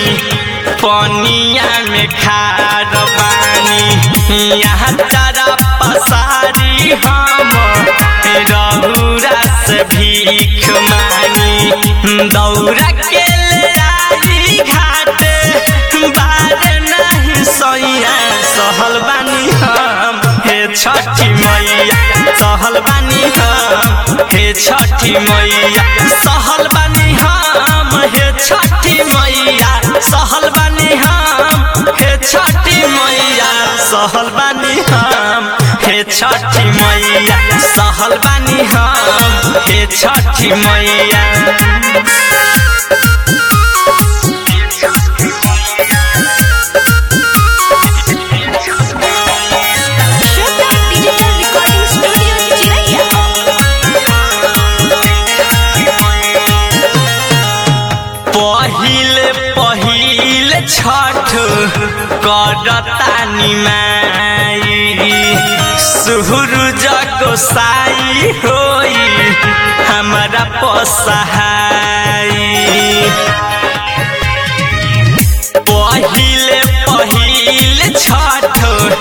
बानी पनिया में खार बानी यहाँ तारा पसारी हम रहुरा से भीख मानी दौरा के ले आई घाटे बारे नहीं सैया सहल बानी हम हे छठी मैया सहल बानी हम हे छठी मैया सहल बानी हम हे छठी मैया सहल बानी हम हे छठी मैया सहल बानी हम हे छठी मैया सहल बानी हम हे छठी मैया श्रद्धा डिजिटल रिकॉर्डिंग स्टूडियो चिरैया पहिले पहिले छठ करतानी माई सूरज गोसाई होई हमारा पसहाई पहिले पहिले छठ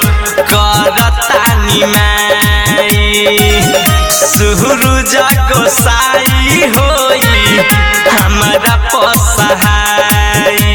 करतानी माई सूरज गोसाई होई हमरा पसहाई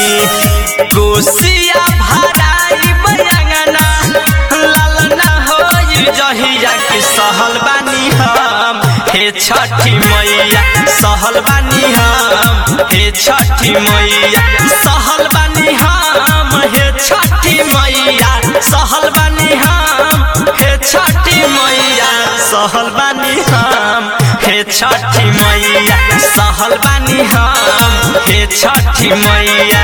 कोसिया भराई बयंगना लालना होई जहिया के सहल बानी हम हे छठी मैया सहल बानी हम हे छठी मैया सहल बानी हम हे छठी मैया सहल बानी हम हे छठी मैया सहल बानी हम हे छठी मैया सहल बानी हम हे छठी मैया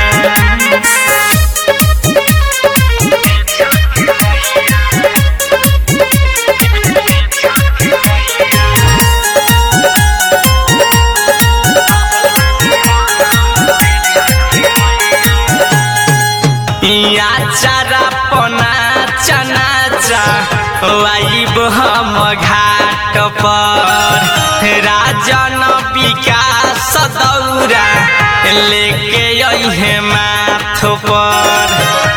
या चारा पना चना चा वाइब हम घाट पर राजन विकास दौरा लेके अहे माथ पर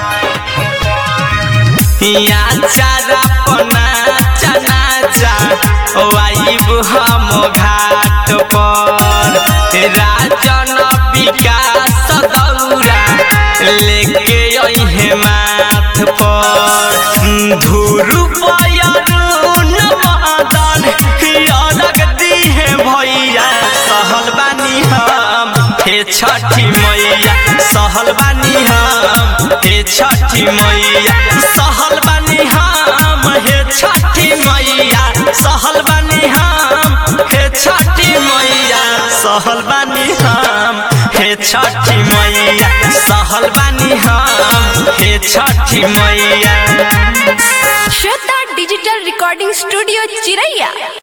या चारा पना चना चा वाइब हम घाट पर राजन विकास दौरा लेके अहे माथ पर धुरु पयरुन मदन अलग दिहे भैया सहल बानी हम हे छठी मैया सहल बानी हम हे छठी मैया सहल बानी हम हे छठी मैया सहल बानी हम हे छठी मैया सहल बानी हम हे छठी मैया सहल बानी हम हे छठी मैया श्रद्धा डिजिटल रिकॉर्डिंग स्टूडियो चिरैया